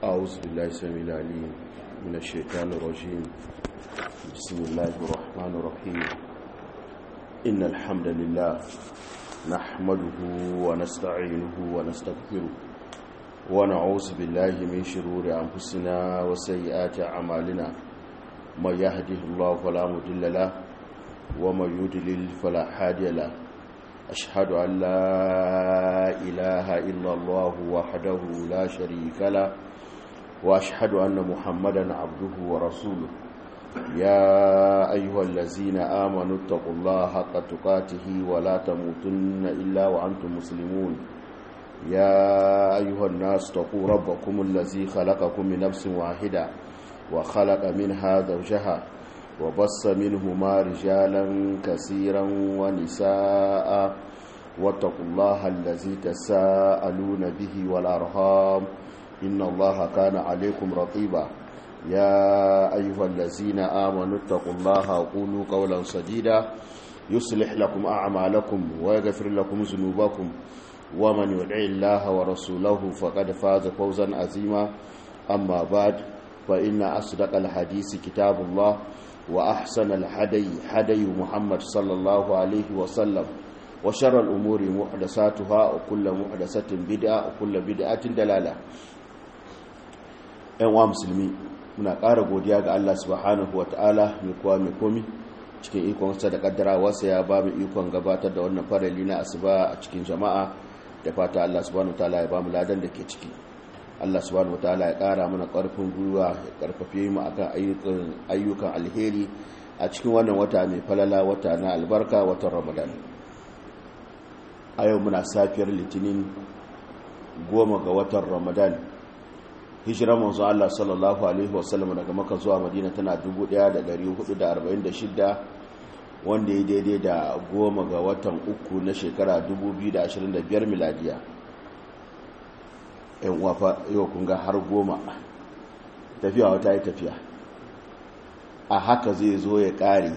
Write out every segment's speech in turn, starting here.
أعوذ بالله السميع العليم من الشيطان الرجيم بسم الله الرحمن الرحيم إن الحمد لله نحمده ونستعينه ونستغفره ونعوذ بالله من شرور أنفسنا وسيئات أعمالنا من يهده الله فلا مضل له ومن يضلل فلا هادي له أشهد أن لا إله إلا الله وحده لا شريك له وأشهد أن محمدا عبده ورسوله يا أيها الذين آمنوا اتقوا الله حق تقاته ولا تموتن إلا وأنتم مسلمون يا أيها الناس اتقوا ربكم الذي خلقكم من نفس واحدة وخلق منها زوجها وبص منهما رجالا كثيرا ونساء واتقوا الله الذي تساءلون به والأرهام إن الله كان عليكم رقيبا يا أيها الذين آمنوا اتقوا الله وقولوا قولا سديدا يصلح لكم أعمالكم ويغفر لكم ذنوبكم ومن يدع الله ورسوله فقد فاز فوزا عظيما أما بعد فإن أصدق الحديث كتاب الله وأحسن الحدي حدي محمد صلى الله عليه وسلم وشر الأمور محدثاتها وكل محدثة بدعة وكل بدعة دلالة ‘yan musulmi muna ƙara godiya ga Allah subhanahu wa ta'ala mai kuwa mai komi cikin ikon sa da ƙaddara wasa ya ba mu ikon gabatar da wannan farali na asuba a cikin jama'a da fata Allah subhanahu wa ta'ala ya ba mu ladan da ke ciki Allah subhanahu wa ta'ala ya ƙara mana ƙarfin gwiwa ya ƙarfafe mu akan ayyukan alheri a cikin wannan wata mai falala wata na albarka watan ramadan a yau muna safiyar litinin goma ga watan ramadan hijirar manzo Allah sallallahu alaihi wasallam daga maka zuwa madina tana 1446 wanda ya daidai da goma ga watan uku na shekara 2025 miladiya yan wafa yau kun ga har goma tafiya wata yi tafiya a haka zai zo ya ƙare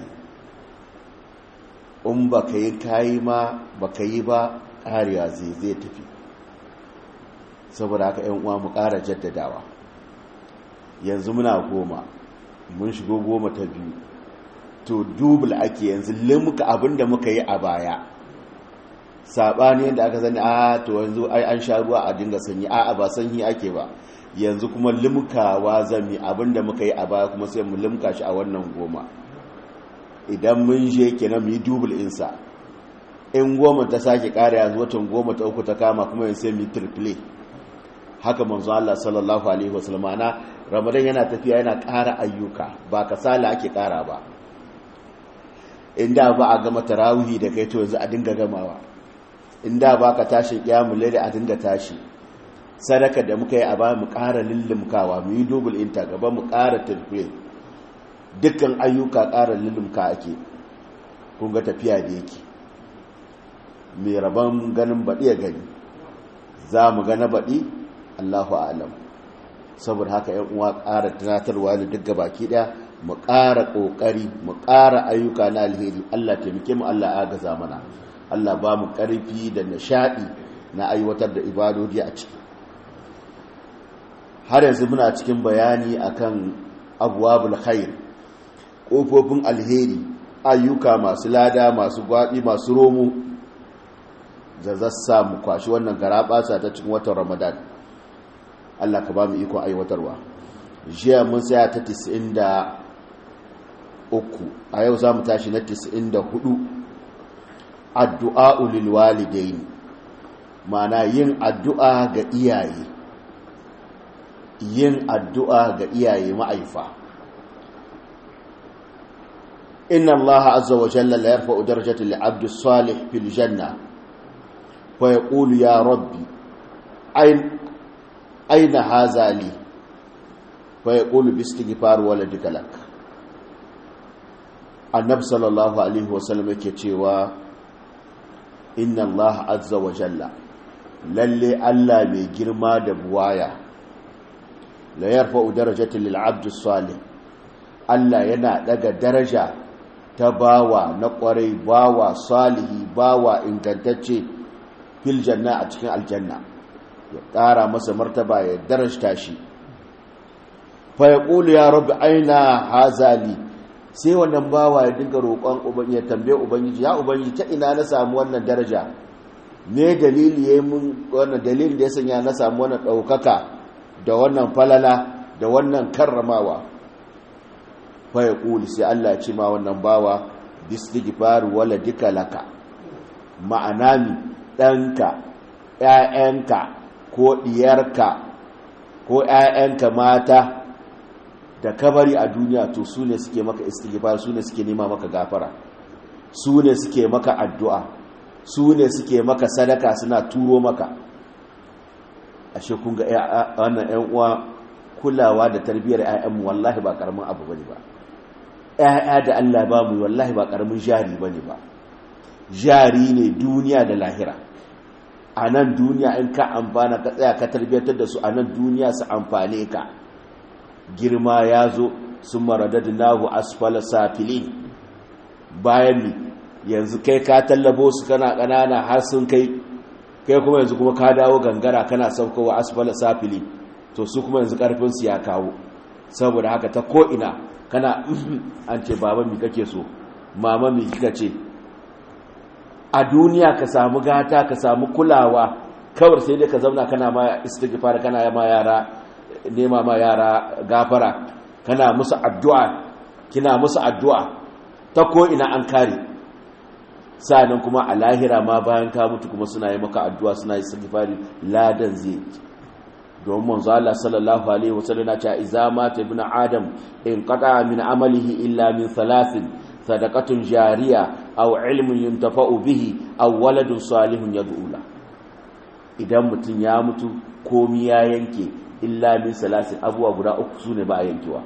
in ba ka yi kayi ma ba ka yi ba ƙariya zai zai tafi saboda haka yan uwa mu ƙara jaddadawa yanzu muna goma mun shigo goma ta biyu to dubul ake yanzu limuka abinda muka yi a baya saɓani yadda aka sani a to yanzu ai an sha ruwa a dinga sanyi a ba sanyi ake ba yanzu kuma limkawa zami abinda muka yi a baya kuma sai mu limka shi a wannan goma idan mun je kenan mu yi dubul insa in goma ta sake ƙara yanzu watan goma ta uku ta kama kuma yanzu sai mu yi triple haka manzo Allah sallallahu alaihi wasallam ana ramadan yana tafiya yana ƙara ayyuka ba kasala ake ƙara ba inda ba a gama tarawihi da kai to yanzu a dinga gamawa inda ba ka tashi kiyamul layli a dinga tashi sadaka da muka yi a ba mu ƙara lullumkawa mu yi double inta gaba mu ƙara tafiye dukkan ayyuka ƙara lullumka ake kun ga tafiya da yake mai rabon ganin baɗi ya gani za mu gana baɗi allahu alam saboda haka yan uwa ƙara tunatarwa da duk baki ɗaya mu ƙara ƙoƙari mu ƙara ayyuka na alheri allah taimake mu allah agaza mana allah ba mu ƙarfi da nishaɗi na aiwatar da ibadodi a ciki har yanzu muna cikin bayani akan abuwabul khair ƙofofin alheri ayyuka masu lada masu gwaɓi masu romo da zassa mu kwashi wannan garaɓasa ta cikin watan ramadan allah ka ba mu ikon aiwatarwa jiya mun tsaya ta 93 a yau za mu tashi na 94 addu'a ulil walidaini ma'ana yin addu'a ga iyaye yin addu'a ga iyaye ma'aifa inna allaha azza wa jalla la yarfa'u darajata li 'abdi salih fil janna fa yaqulu ya rabbi ayn ayna hadha li fa yaqulu bi istighfar waladika lak annab sallallahu alaihi wa sallam yake cewa inna allaha azza wa jalla lalle allah mai girma da buwaya la yarfa'u darajatan lil 'abdi salih Allah yana daga daraja ta bawa na kwarai bawa salihi bawa ingantacce fil janna a cikin aljanna ya ƙara masa martaba ya darajta shi fa yaqulu ya rabbi aina hazali sai wannan bawa ya dinga roƙon ubangiji ya tambaye ubangiji ya ubangiji ta ina na samu wannan daraja me dalili yayin mun wannan dalilin da ya sanya na samu wannan daukaka da wannan falala da wannan karramawa fa yaqulu sai Allah ya ce ma wannan bawa bistighfar waladika laka ma'ana mi danka ƴaƴanka ko diyarka ko ƴaƴanka mata da kabari a duniya to su ne suke maka istighfar su ne suke nema maka gafara su ne suke maka addu'a su ne suke maka sadaka suna turo maka ashe kun ga wannan ƴan uwa kulawa da tarbiyyar ƴaƴanmu wallahi ba karamin abu bane ba ƴaƴa da Allah ba mu wallahi ba karamin jari bane ba jari ne duniya da lahira a nan duniya in ka amfana ka tsaya ka tarbiyyantar da su a nan duniya su amfane ka girma ya zo sun maradadu nahu asfala safili bayan ni yanzu kai ka tallabo su kana ƙanana har sun kai kai kuma yanzu kuma ka dawo gangara kana saukowa asfala safili to su kuma yanzu ƙarfinsu ya kawo saboda haka ta ko'ina kana an ce baba mi kake so mama mi kika ce a duniya ka samu gata ka samu kulawa kawar sai dai ka zauna kana ma istighfar kana ma yara nema ma yara gafara kana musu addu'a kina musu addu'a ta ko ina an kare sanan kuma a lahira ma bayan ka mutu kuma suna yi maka addu'a suna yi istighfari ladan zai domin manzo Allah sallallahu alaihi wasallam ya ce idza mata ibn adam in qata min amalihi illa min thalathin sadaqatun jariya aw ilmun yuntafa'u bihi aw waladun salihun yad'u la idan mutun ya mutu komi ya yanke illa min salasin abuwa guda uku sune ba a yankewa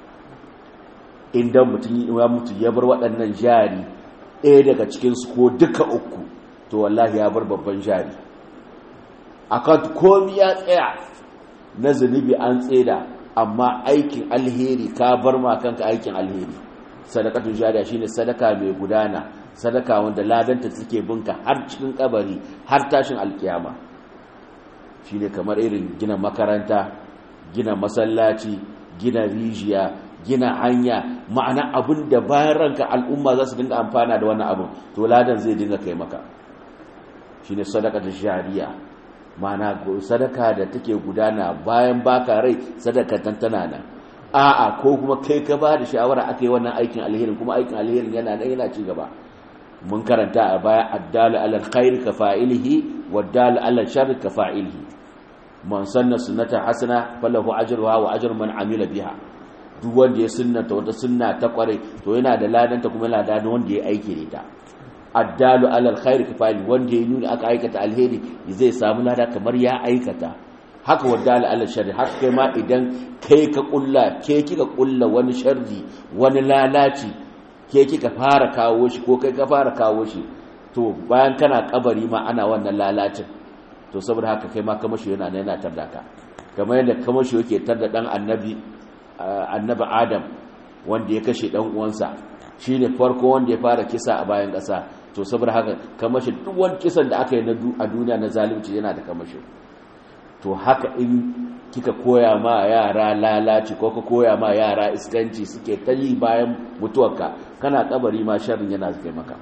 idan mutun ya mutu ya bar waɗannan jari ɗaya daga cikin su ko duka uku to wallahi ya bar babban jari akan komi ya tsaya na zunubi an tseda amma aikin alheri ka bar ma kanka aikin alheri sadakatun jariya shine sadaka mai gudana sadaka wanda ladanta take binka har cikin kabari har tashin alkiyama shine kamar irin gina makaranta gina masallaci gina rijiya gina hanya ma'ana abin da bayan ranka al'umma za su dinga amfana da wannan abin to ladan zai dinga kai maka shine sadakatun jariya ma'ana sadaka da take gudana bayan baka rai sadaka tantana nan a'a ko kuma kai ka ba da shawara aka yi wannan aikin alherin kuma aikin alherin yana nan yana ci gaba mun karanta a baya addalu alal khair ka fa'ilihi waddalu alal sharri ka fa'ilihi man sanna sunnata hasana falahu ajruha wa ajru man amila biha duk wanda ya sunnata wata sunna ta kware to yana da ladanta kuma yana da wanda ya aiki da ita addalu alal khair ka fa'ili wanda ya nuna aka aikata alheri zai samu lada kamar ya aikata haka wadda ala sharri haka kai ma idan kai ka kulla ke kika kulla wani sharri wani lalaci ke kika fara kawo shi ko kai ka fara kawo shi to bayan kana kabari ma ana wannan lalacin to saboda haka kai ma kamashi yana nan yana tarda ka kamar yadda kamashi yake tarda dan annabi annabi adam wanda ya kashe dan uwansa shine farko wanda ya fara kisa a bayan ƙasa to saboda haka kamashi duk wani kisan da aka yi a duniya na zalunci yana da kamashi to haka in kika koya ma yara lalaci ko ka koya ma yara iskanci suke ta yi bayan mutuwarka kana kabari ma sharrin yana zuke maka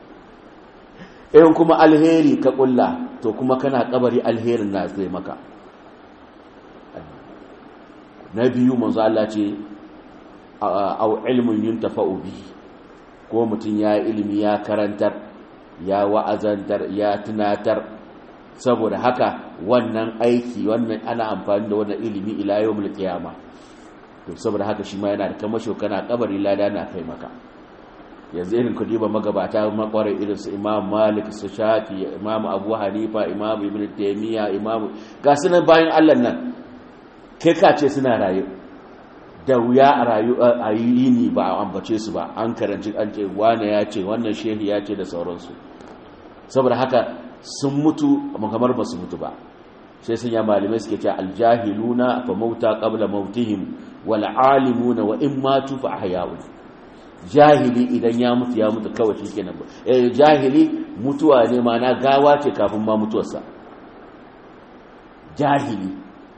in kuma alheri ka kulla to kuma kana kabari alherin na zuke maka na biyu manzo Allah ce au ilmun yuntafa'u bihi ko mutum ya ilimi ya karantar ya wa'azantar ya tunatar saboda haka wannan aiki wannan ana amfani da wannan ilimi ila yawmul qiyama to saboda haka shi ma yana da kamasho kana kabari lada na kai maka yanzu irin ku diba magabata makware irin su Imam Malik su Shafi Imam Abu Hanifa Imam Ibn Taymiyyah Imam ga sunan bayan Allah nan kai ka ce suna rayu da wuya a rayu a yi ni ba a ambace su ba an karanci an ce wane ya ce wannan shehi ya ce da sauransu saboda haka sun mutu kamar ba su mutu ba sai sun ya malamai suke ce aljahiluna fa mauta qabla mautihim wal alimuna wa in matu fa ahya'u jahili idan ya mutu ya mutu kawai shikenan ba eh jahili mutuwa ne mana gawa ce kafin ma mutuwarsa jahili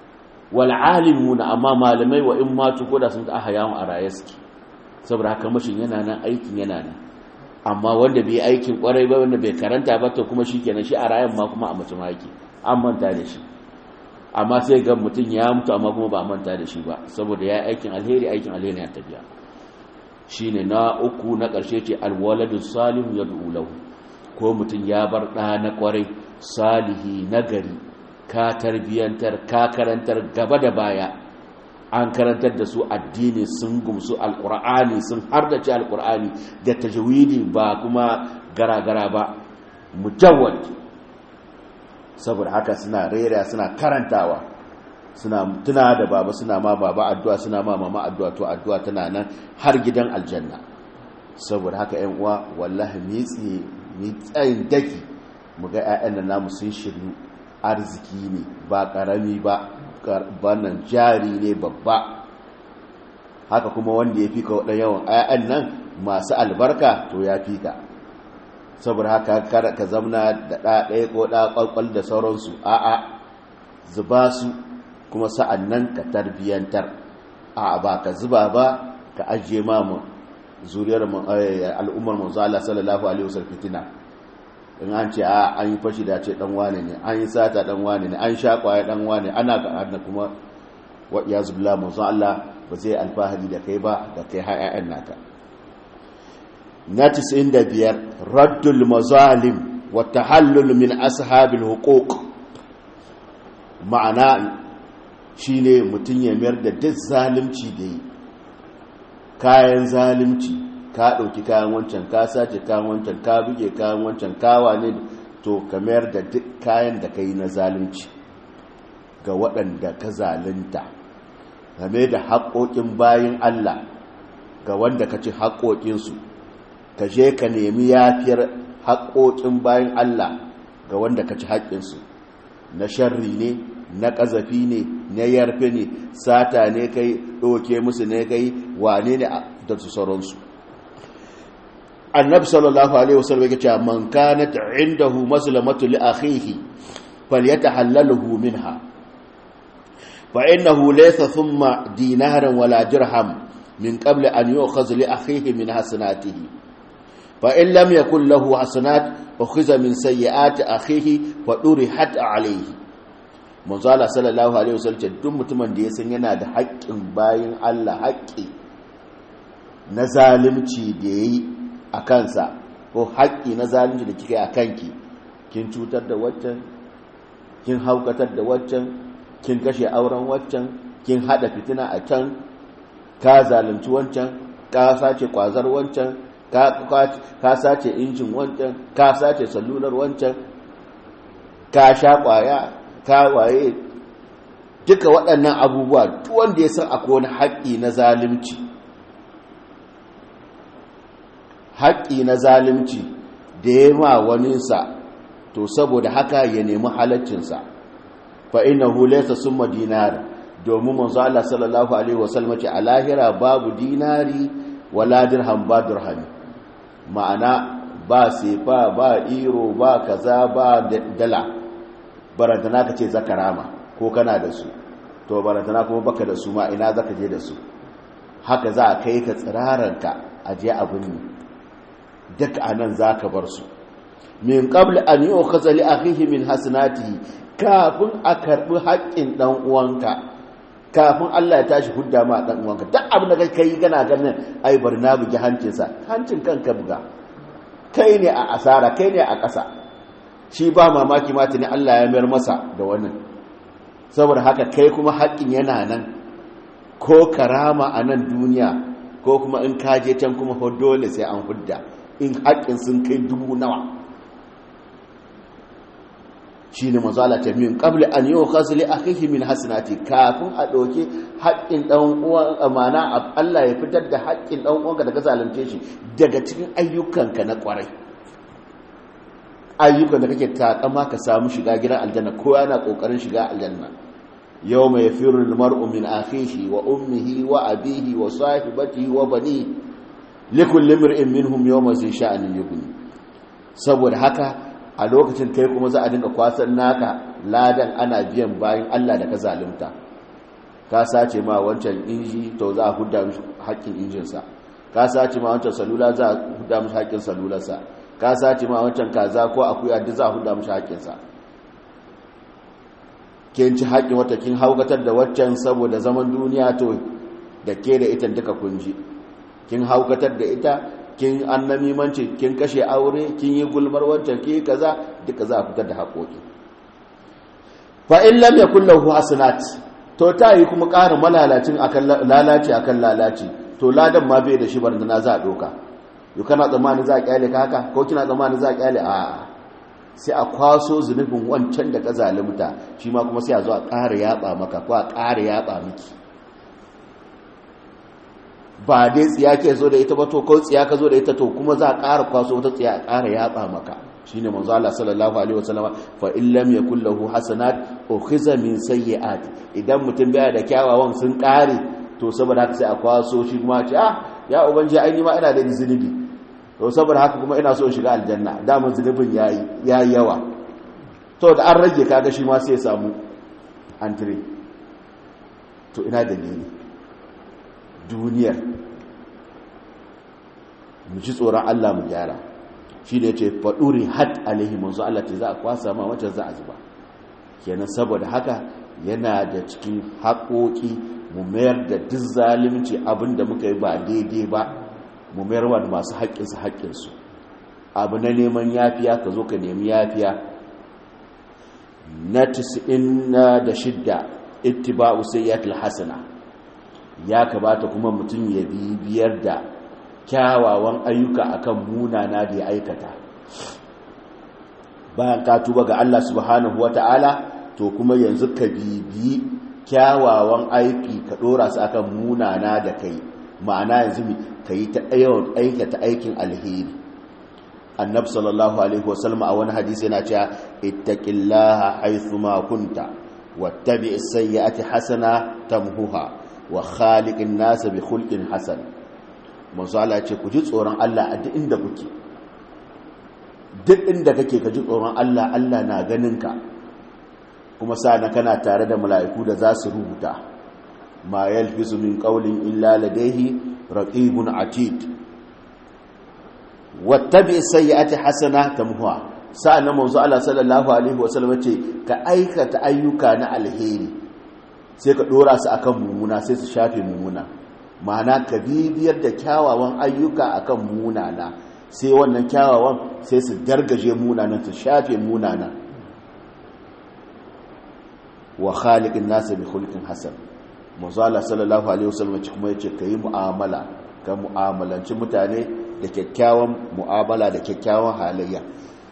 wal alimuna amma malamai wa in matu ko da sun ta ahayawun a raye suke saboda haka mashin yana nan aikin yana nan amma wanda bai aikin kwarai ba wanda bai karanta ba to kuma shikenan shi a rayan ma kuma a mutum yake an manta da shi amma sai ga mutum ya mutu amma kuma ba manta da shi ba saboda ya aikin alheri aikin alheri ya tafiya shine na uku na ƙarshe ce alwaladu salihu yad'u lahu ko mutum ya bar ɗa na kwarai salihi nagari ka tarbiyantar ka karantar gaba da baya an karantar da su addini sun gumsu alkur'ani sun hardace alkur'ani da tajwidi ba kuma gara-gara ba mujawwad saboda haka suna rera suna karantawa suna tuna da baba suna ma baba addu'a suna ma mama addu'a to addu'a tana nan har gidan aljanna saboda haka ƴan uwa wallahi mitsi mitsayin daki mu ga ƴaƴan nan namu sun shiryu arziki ne ba karami ba bannan jari ne babba haka kuma wanda ya fi ka waɗanda yawan ayan nan masu albarka to ya fi ka saboda haka kada ka zamna da ɗaɗaya ko ɗaƙwaƙwal da sauransu a'a zuba su kuma sa'an nan ka tarbiyyantar a ba ka zuba ba ka ajiye mamu zuriyar al'ummar manzo Allah sallallahu alaihi wasallam fitina in an ce a an yi fashi da ce dan wane ne an yi sata dan wane ne an sha kwaya dan wane ana ga hannu kuma wa iyazu billah manzo Allah ba zai alfahari da kai ba da kai har ƴaƴan naka na 95 raddul mazalim wa tahallul min ashabil huquq ma'ana shine mutun ya mayar da duk zalunci da yi kayan zalunci ka ɗauki kayan wancan ka sace kayan wancan ka buge kayan wancan kawa ne to ka mayar da duk kayan da ka yi na zalunci ga waɗanda ka zalunta game da haƙoƙin bayan Allah ga wanda ka ci haƙoƙinsu ka je ka nemi yafiyar haƙoƙin bayan Allah ga wanda ka ci haƙƙinsu na sharri ne na ƙazafi ne na yarfe ne sata ne kai ɗauke musu ne kai wane ne da su sauransu annabi sallallahu alaihi wasallam yake cewa man kanat indahu maslamatu li akhihi falyatahallaluhu minha fa innahu laysa thumma dinaran wala dirham min qabl an yu'khadh li akhihi min hasanatihi fa in lam yakul lahu hasanat ukhiza min sayyiati akhihi fa durihat alayhi manzo Allah sallallahu alaihi wasallam duk mutumin da ya san yana da haƙƙin bayin Allah haƙƙi na zalimci da yayi a kansa ko haƙƙi na zalunci da kika yi a kanki kin cutar da waccan kin haukatar da waccan kin kashe auren waccan kin hada fitina a can ka zalunci wancan ka sace kwazar wancan ka sace injin wancan ka sace salular wancan ka sha kwaya ka waye duka waɗannan abubuwa duk wanda ya san akwai wani haƙƙi na zalunci haƙƙi na zalunci da ya ma waninsa to saboda haka ya nemi halaccinsa fa innahu laysa summa dinar domin manzo Allah sallallahu alaihi wasallam ce a lahira babu dinari wala dirham ba dirhami ma'ana ba sefa ba iro ba kaza ba dala barantana ka ce zakarama ko kana da su to barantana kuma baka da su ma ina zaka je da su haka za a kai ka tsiraranka a je abin ne duk anan zaka bar su min qabl an yu'khadha li akhihi min hasanatihi kafin a karbi haƙƙin dan uwanka kafin Allah ya tashi hudda ma dan uwanka duk abin da kai kana ganin ai bar na bugi hancinsa hancin kanka buga kai ne a asara kai ne a ƙasa shi ba mamaki ma ne Allah ya mayar masa da wannan saboda haka kai kuma haƙƙin yana nan ko karama a nan duniya ko kuma in kaje can kuma dole sai an hudda in haƙƙin sun kai dubu nawa shi ne mazala ta min ƙabli an yi wa kasili a kai min hasinati kafin a ɗauki haƙƙin ɗan uwan amana Allah ya fitar da haƙƙin ɗan uwanka daga zalunce shi daga cikin ayyukanka na ƙwarai ayyukan da kake takama ka samu shiga gidan aljanna ko yana ƙoƙarin shiga aljanna yau mai firin mar'u min akhihi wa ummihi wa abihi wa sahibatihi wa bani likulli mir'in minhum yawma zai sha'anin yughni saboda haka a lokacin kai kuma za a dinga kwasan naka ladan ana biyan bayan Allah da ka zalunta ka sace ma wancan inji to za a hudda mishi haƙƙin injinsa ka sace ma wancan salula za a hudda mishi haƙƙin salularsa ka sace ma wancan kaza ko akuya duk za a hudda mishi haƙƙinsa kin ci haƙƙin wata kin haukatar da waccan saboda zaman duniya to da ke da ita duka kunji kin haukatar da ita kin annamimanci kin kashe aure kin yi gulmar wancan ki kaza duka za a fitar da haƙoƙi fa in lam yakul lahu hasanat to ta yi kuma ƙarin malalacin akan lalaci akan lalaci to ladan ma bai da shi barna za a doka yau kana tsammanin za a kyale ka haka ko kina tsammanin za a kyale a sai a kwaso zunubin wancan da ka zalimta shi ma kuma sai a zo a ƙara yaba maka ko a ƙara yaba miki ba dai tsiya ke zo da ita ba to ko tsiya ka zo da ita to kuma za a ƙara kwaso wata tsiya a ƙara yaba maka shine manzo Allah sallallahu alaihi wasallam fa in lam yakul lahu hasanat ukhiza min sayyi'at idan mutum baya da kyawawan sun ƙare to saboda haka sai a kwaso shi kuma ce ah ya ubangiji ai ni ma ina da zunubi to saboda haka kuma ina so in shiga aljanna damun zunubin yayi yayi yawa to da an rage kaga shi ma sai ya samu antire to ina dalili duniyar mu ji tsoron Allah mu gyara shi da ya ce faɗuri had alaihi manzo Allah ce za a kwasa ma wacce za a zuba kenan saboda haka yana da cikin haƙoƙi mu mayar da duk zalimci abin da muka yi ba daidai ba mu mayar wa masu haƙƙinsu haƙƙinsu abu na neman yafiya ka zo ka nemi yafiya na 96 ittiba'u sayyi'atil hasana ya kamata kuma mutum ya bibiyar da kyawawan ayyuka akan munana da ya aikata bayan ka tuba ga Allah subhanahu wata'ala to kuma yanzu ka bibi kyawawan aiki ka dora su akan munana da kai ma'ana yanzu mi ka yi ta yawan aikata aikin alheri annab sallallahu alaihi wasallam a wani hadisi yana cewa ittaqillaha haythuma kunta wattabi as-sayyi'ati hasana tamhuha wa khaliqin nas bi khulqin hasan manzo Allah ce ku ji tsoron Allah a duk inda kuke duk inda kake ka ji tsoron Allah Allah na ganin ka kuma na kana tare da mala'iku da za su rubuta ma yalfizu min qawlin illa ladayhi raqibun atid wattabi sayyi'ati hasana tamhuha sa'annan manzo Allah sallallahu alaihi wasallam ce ka aikata ayyuka na alheri sai ka dora su akan mumuna sai su shafe mumuna ma'ana ka bibiyar da kyawawan ayyuka akan munana sai wannan kyawawan sai su dargaje munanan su shafe munanan wa khaliqin nasa bi khulqin hasan manzo Allah sallallahu alaihi wasallam kuma yace kai mu'amala ka mu'amalanci mutane da kyakkyawan mu'amala da kyakkyawan halayya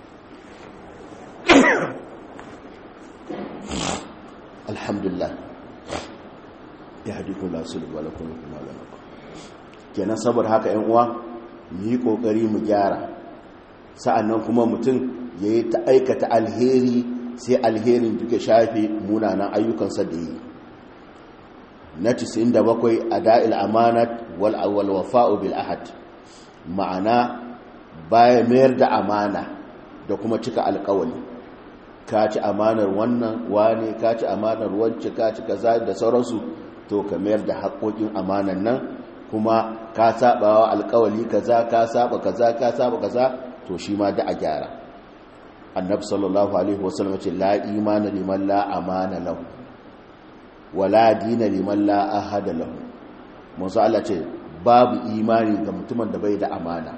alhamdulillah ya hadiku la sulhu wa lakum ma lakum kenan saboda haka ƴan uwa mu yi kokari mu gyara sa'annan kuma mutum yayi ta aikata alheri sai alherin duka shafe munanan ayyukansa da yi na 97 ada'il amanat wal awwal wafa'u bil ahad ma'ana baya mayar da amana da kuma cika alƙawari ka ci amanar wannan wane ka ci amanar wacce ka ci kaza da sauransu to ka mayar da haƙoƙin amanan nan kuma ka saba wa alƙawari kaza ka saba kaza ka saba kaza to shi ma da a gyara annabi sallallahu alaihi wasallam ce la imana liman la amana lahu wala dina liman la ahada lahu musa Allah ce babu imani ga mutumin da bai da amana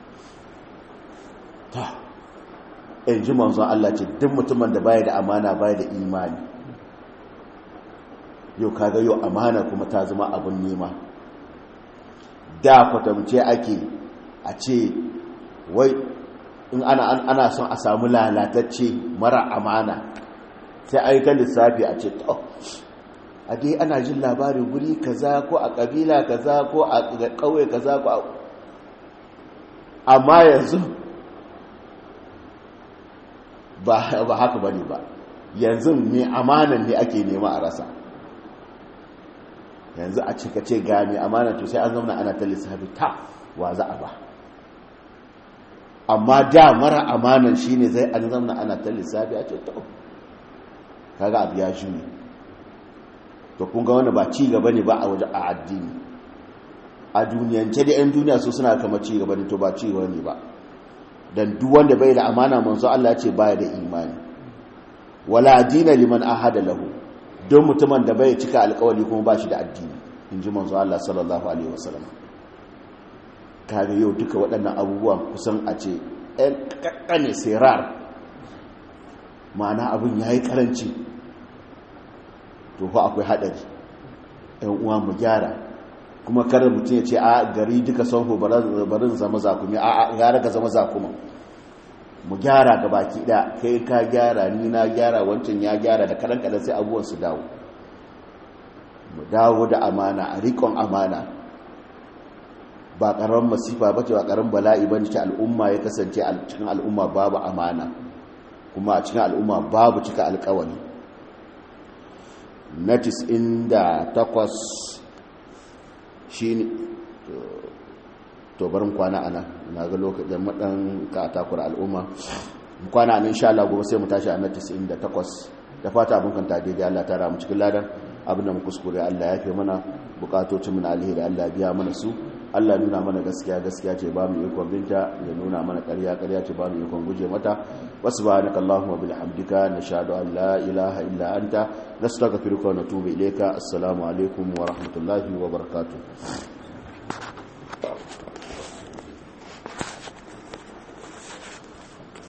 ta in ji manzo Allah ce duk mutumin da bai da amana bai da imani yau kaga yau amana kuma ta zama abin nema da kwatamce ake a ce wai in ana ana son a samu lalatacce mara amana sai aika lissafi a ce to a dai ana jin labarin guri kaza ko a kabila kaza ko a kauye kaza ko a amma yanzu ba haka bane ba yanzu mai amanan ne ake nema a rasa yanzu a cika ce ga mai amanan to sai an zauna ana ta lissafi ta wa za a ba amma da mara amanan shine zai an zauna ana ta lissafi a ce to kaga abu ya shi ne to kun ga wani ba ci gaba ne ba a waje a addini a duniyance da 'yan duniya su suna kama ci gaba ne to ba ci gaba ne ba don duk wanda bai da amana manzo Allah ya ce baya da imani wala dina liman ahada lahu don mutumin da bai cika alkawari kuma ba shi da addini in ji manzo Allah sallallahu alaihi wasallam kare yau duka waɗannan abubuwan kusan a ce ɗan ƙaƙƙane sirar ma'ana abin ya yi ƙaranci to fa akwai haɗari ɗan uwa mu gyara kuma kada mutum ya ce a gari duka sauko barin zama zakumi a gara ka zama zakuma mu gyara ga baki da kai ka gyara ni na gyara wancan ya gyara da kadan kadan sai abubuwan su dawo mu dawo da amana a rikon amana ba karamin masifa bace ba karamin bala'i bane ce al'umma ya kasance a cikin al'umma babu amana kuma a cikin al'umma babu cika alƙawari natis inda takwas shine to barin kwana ana na ga lokacin madan ka takura al'umma kwana nan insha Allah gobe sai mu tashi a 98 da fata abin kan tade da Allah ta ramu cikin ladan abin da mu kuskure Allah ya fi mana bukatocin mu na alheri Allah biya mana su Allah nuna mana gaskiya gaskiya ce ba mu ikon binta ya nuna mana ƙarya ƙarya ce ba mu ikon guje mata wasubhanaka allahumma bihamdika nashhadu an la ilaha illa anta nastaghfiruka wa natubu ilayka assalamu alaikum wa rahmatullahi wa barakatuh